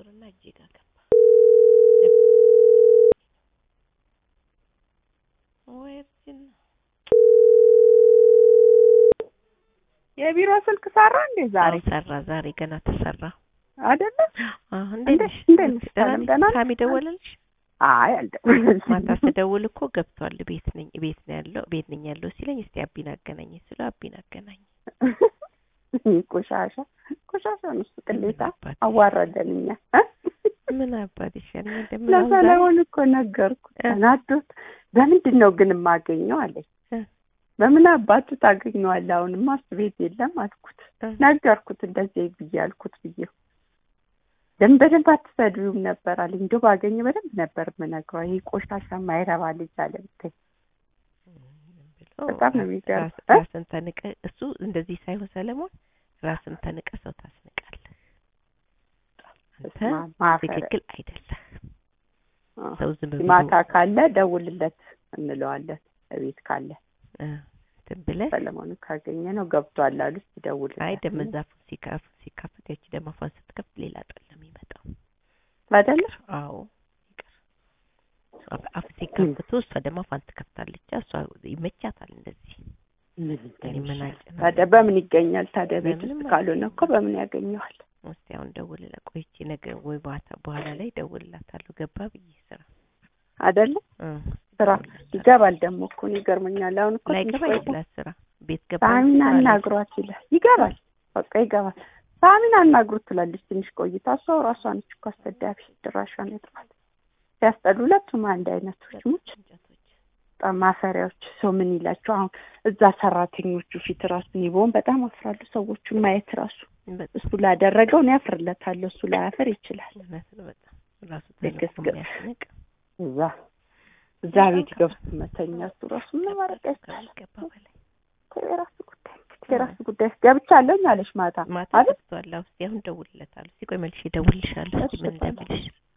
ዞርና እጄ ጋር ገባ። ወይ እርጅና የቢሮ ስልክ ሰራ እንዴ ዛሬ? አዎ ሰራ። ዛሬ ገና ተሰራ አይደለ? አዎ። እንዴት ነሽ? እንዴት ነሽ? ደህና ሰላም ነሽ? ደህና ነሽ? ሳሚ ደወለልሽ? አይ አልደወለልኝም። ማታ ስደውል እኮ ገብቷል ቤት ነኝ ቤት ነው ያለው ቤት ነኝ ያለው ሲለኝ እስቲ አቢን አገናኝ ስለው አቢን አገናኝ ቆሻሻ ቆሻሻ ነው እሱ ቅሌታ አባት አዋረደን እኛ እ? ምን አባት ይሻለኝ እንደምን አሁን ዛሬ ለሰለሞን እኮ ነገርኩት እ? ተናዶት በምንድን ነው ግን የማገኘው አለኝ እ? በምን አባቱ ታገኘዋለህ አሁንማ እሱ ቤት የለም አልኩት እ? ነገርኩት እንደዚህ ብዬ አልኩት ብዬ ለምን በደንብ አትሰድቢውም ነበር አለኝ እንደው ባገኘ በደንብ ነበር የምነግረው ይሄ ቆሻሻ ማይረባ ልጅ አለ ብታይ ብሎ በጣም ነው የሚገርም። ራስ- እ? ራስን ተንቀ እሱ እንደዚህ ሳይሆን ሰለሞን ራስን ተንቀ ሰው ታስንቃለህ። አንተ በስመ አብ፣ ማፈር ትክክል አይደለም። አዎ። ሰው ዝም ብሎ ማታ ካለ ደውልለት እንለዋለን እቤት ካለ እ፣ እንትን ብለህ ሰለሞን ካገኘ ነው ገብቷል አሉ እስኪ ደውልለት አይ ደግሞ እዛ አፉን ሲከፍ ሲከፍት ያቺ ደግሞ አፏን ስትከፍት ሌላ ጠል ነው የሚመጣው። አይደለ አዎ ይቅር። እሷ አፍ ሲከፍቱ እሷ ደግሞ አፏን ትከፍታለች። እሷ ይመቻታል እንደዚህ። ምን እኔ ምን አጨናነቀኝ? ታዲያ በምን ይገኛል ታዲያ ቤት በምንም ውስጥ ካልሆነ እኮ በምን ያገኘዋል እስቲ አሁን ደውልለ ቆይቼ ነገ ወይ ባታ በኋላ ላይ ደውልላታለሁ። ገባ ብዬ ስራ አይደለ እ፣ ስራ ይገባል ደግሞ እኮ እኔ ይገርመኛል አሁን እኮ ላይገባ ትንሽ ቆይቶ ይችላል ስራ ቤት ገባ ሳሚን ስራ ላይ- አናግሯት ይላል ይገባል በቃ ይገባል ሳሚን አናግሩት ትላለች ትንሽ ቆይታ እሷ ራሷ ነች እኮ አስሰዳቢ ድራሿን ያጥፋል ሲያስጠሉ ሁለቱም አንድ አይነቶች ሙች እንጨቶች በጣም ማፈሪያዎች ሰው ምን ይላቸው አሁን እዛ ሰራተኞቹ ፊት ራሱ ኒቦን በጣም አፍራሉ ሰዎቹን ማየት ራሱ በጣም እሱ ላደረገው እኔ አፍርለታለሁ እሱ ላያፍር ይችላል እውነት ነው። በጣም ራሱ ልክስ ተልእኮ ግን የሚያስንቅ እዛ እዛ ቤት ገብቶ መተኛቱ ራሱ ምን ማድረግ አይቻልም ከሚገባ በላይ የራሱ ጉዳይ እንግዲህ የራሱ ጉዳይ ገብቻለሁኝ አለሽ ማታ ማታ አይደል ገብቷል። አዎ፣ እስኪ አሁን ደውልለታለሁ። እስኪ ቆይ መልሼ እደውልልሻለሁ። እስኪ ምን እሺ፣ በቃ። እንደምልሽ